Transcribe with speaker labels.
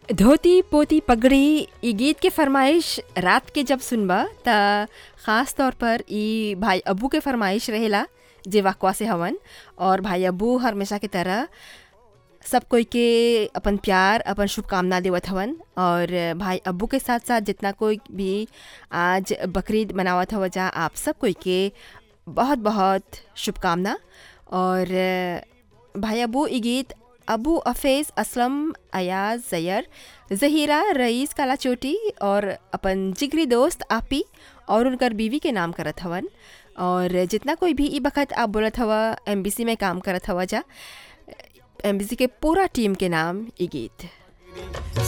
Speaker 1: धोती पोती पगड़ी ई गीत के फरमाइश रात के जब सुनबा त ख़ास तौर पर ई भाई अब्बू के फरमाइश रहेला जे वाकवा से हवन और भाई अब्बू हमेशा की तरह सब कोई के अपन प्यार अपन शुभकामना देवत हवन और भाई अब्बू के साथ साथ जितना कोई भी आज बकरीद मनावत हव जा आप सब कोई के बहुत बहुत शुभकामना और भाई अब्बू ई गीत अबू अफेज़ असलम अयाज जैर जहीरा रईस काला चोटी और अपन जिगरी दोस्त आपी और उनकर बीवी के नाम करत हवन और जितना कोई भी ई बखत आप बोलत हवा एम में काम करत हवा जा एम के पूरा टीम के नाम ई गीत